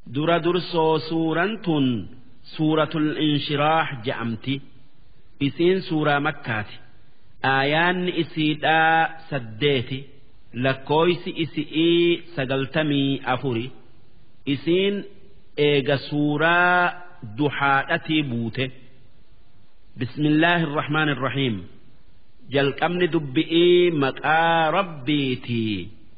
dura dursoo suuraan tun suuratul inshiraah je'amti isiin suuraa makkaati aayaanni isiidhaa saddeeti lakkooysi isi'ii sagaltamii afuri isiin eega suuraa duhaadhatii buute bismillaahi irrahmaan irrahiim jalqabni dubbi'ii maqaa rabbiitii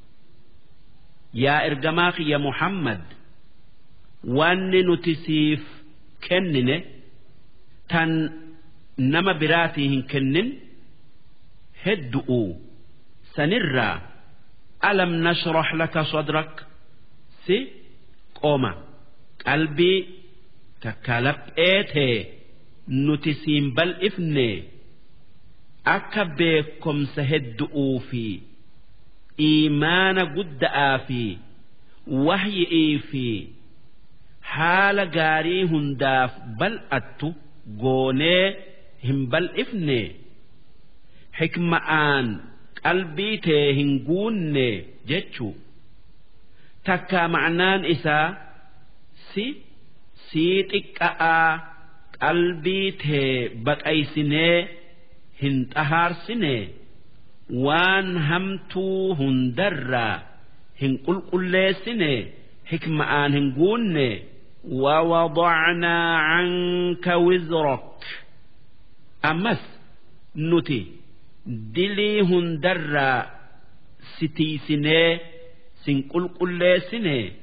yaa ergamaa kiyya muhammad wanni nuti siif kennine tan nama biraatii hin kennin heddu'u sanirraa alam nashrah laka sadrak si qooma qalbii takka lapheetee nuti siin bal'ifne akka beekomsa heddu'uu fi iimaana gudda'aa fi wahyi'ii fi haala gaarii hundaaf bal'attu goonee hin bal'ifne hikma'aan qalbii tee hin guunne jechuu takkaa ma'naan isaa si sii xiqqa'aa qalbii tee baqaysinee hin xahaarsine waan hamtuu hundarraa hin qulqulleessine hikma'aan hin guunne ووضعنا عنك وزرك أمس نتي دلي هندرا ستي سنة سن قل قل سنة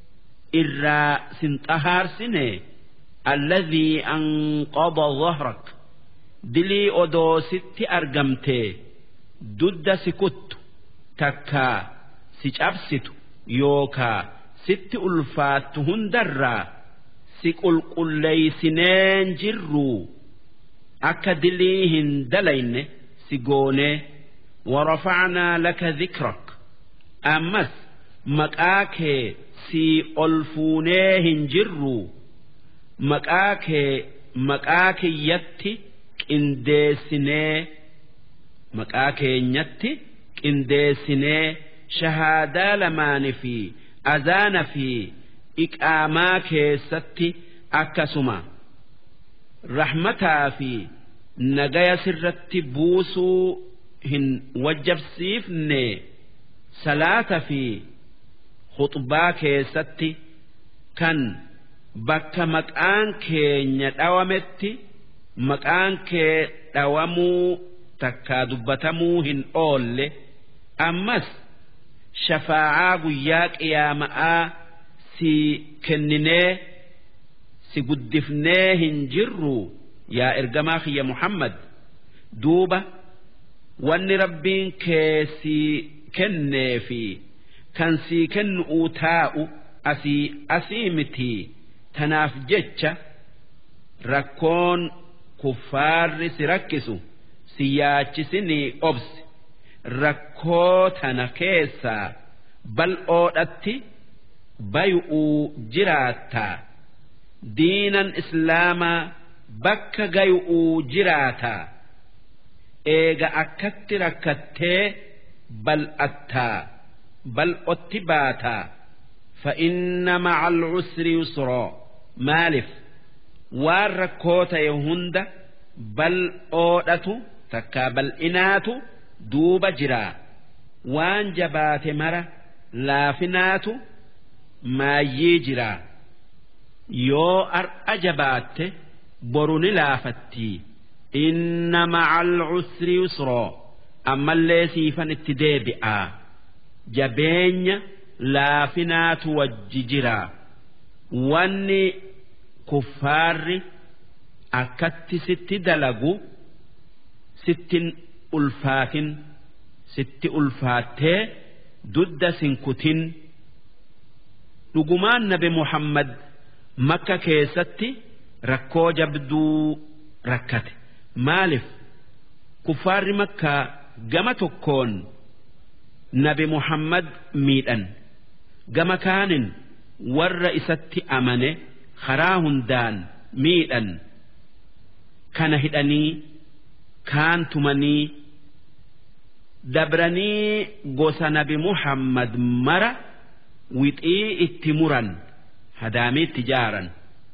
إرا سن طهار سنة الذي أنقض ظهرك دلي أدو ست أرقمتي دد سكت تكا سجابست يوكا sitti ulfaattu hundarraa si qulqulleeysineen jirru akka dilii hin dalayne si goonee warafacnaa laka dhikrak ammas maqaa kee si ol fuunee hin jirru maqaa kee maqaa kiyyatti qindeessinee maqaa keenyatti qindeessinee shahaadaa lamaani fi azaana fi iqaamaa keessatti akkasuma rahmataa fi nagaya sirratti buusuu hin wajjabsiifne salaata fi khuxbaa keessatti kan bakka maqaan keenya dhawametti maqaan kee dhawamuu takkaa dubbatamuu hin oolle ammas shafaa'aa guyyaa qiyaama'aa si kenninee si guddifnee hin jirru yaa ergamaa kiyya muhammad duuba wanni rabbiin kee si kennee fi kan si kennu'uu taa'u asii asii miti tanaaf jecha rakkoon kuffaarri si rakkisu si yaachisinii obsi rakkoo tana keessaa bal'oodhatti bay'uu jiraattaa diinan islaamaa bakka gay'uu jiraataa eega akkatti rakkattee bal'attaa bal'otti baataa فإن مع العسر يسرا مالف waan rakkoo ta'e hunda bal'oodhatu takkaa bal'inaatu duuba jiraa waan jabaate mara laafinaatu maayyii jiraa yoo ar'a jabaatte boru ni laafattii inna ma'al usri yusroo ammallee siifan itti deebi'aa jabeenya laafinaatu wajji jiraa wanni kuffaarri akkatti sitti dalagu sittin ulfaatin sitti ulfaattee dudda sinkutin dhugumaan nabi muhammad makka keessatti rakkoo jabduu rakkate maalif kuffaarri makkaa gama tokkoon nabi muhammad miidhan gama kaanin warra isatti amane karaa hundaan miidhan kana hidhanii kaan tumanii dabranii gosa nabi muhammad mara wixii itti muran hadaamiitti jaaran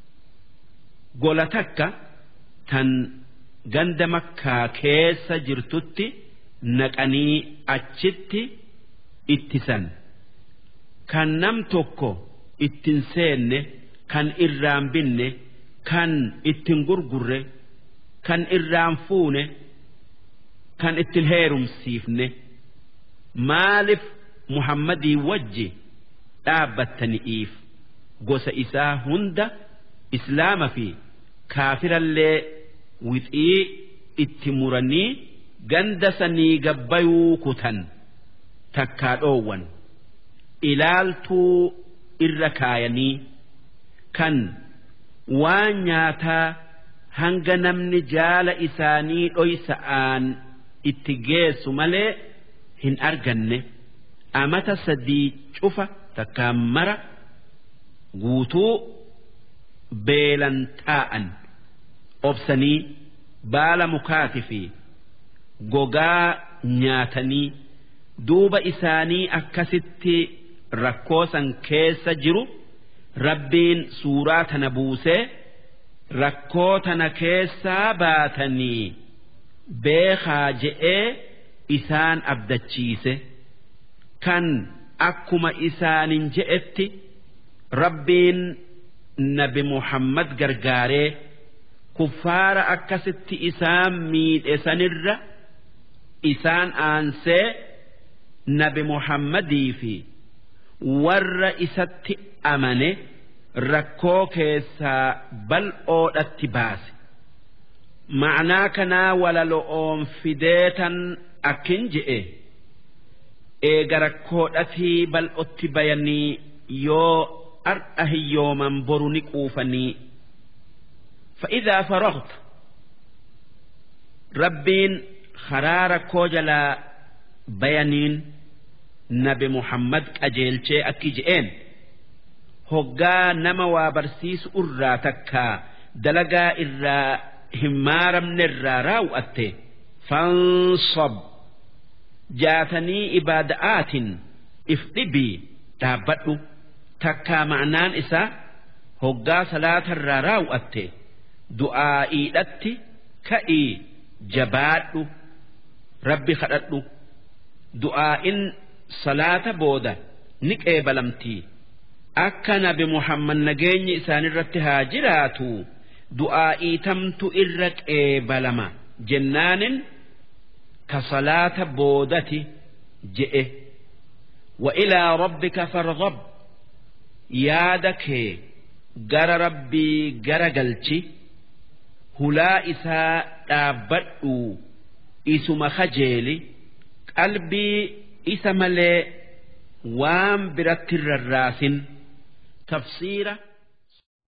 gola takka tan ganda makkaa keessa jirtutti naqanii achitti ittisan kan nam tokko ittin seenne kan irraan binne kan ittin gurgurre kan irraan fuune kan ittin heerumsiifne maaliif muhammadii wajji dhaabbattani'iif gosa isaa hunda islaama fi kaafirallee wixii itti muranii ganda sanii gabbayuu kutan takkaa dhoowwan ilaaltuu irra kaayanii kan waan nyaataa hanga namni jaala isaanii dhoysa'aan itti geessu malee hin arganne amata sadii cufa takkaan mara guutuu beelan taa'an obsanii baala mukaati fi gogaa nyaatanii duuba isaanii akkasitti rakkoo san keessa jiru rabbiin suuraa tana buusee rakkoo tana keessaa baatanii beekaa je'ee isaan abdachiise kan akkuma isaanin je'etti rabbiin nabi muhammad gargaaree kuffaara akkasitti isaan miidhe sanirra isaan aansee nabi muhammadii fi warra isatti amane rakkoo keessaa bal'oodhatti baase ma'anaa kanaa walalo'oon fideetan akkin je'e eega rakkoodhatii bal'otti bayanii yoo ar'a hiyyooman boru ni quufanii فإذا فرغت ربين خرار كوجلا بيانين نبي محمد أجيلشي أكيجئين هقا نما وابرسيس أرى تكا دلقا إرى همارا من الرا راوأته فانصب جاتني إبادآت إفقبي تابتو تكا معنان إسا هقا صلاة الرا راوأته du'aa'iidhatti ka'ii jabaadhu rabbi kadhadhu du'aa'in salaata booda ni qeebalamtii akka nabi muhammad nageenyi isaanirratti haa jiraatu du'aa'iitamtu irra qeebalama jennaanin ka salaata boodati je'e وإلى ربك فارغب يادك جرى ربي جرى قلتي hulaa isaa dhaabbadhu isuma kajeeli qalbii isa malee waan biratti rarraasin tafsiira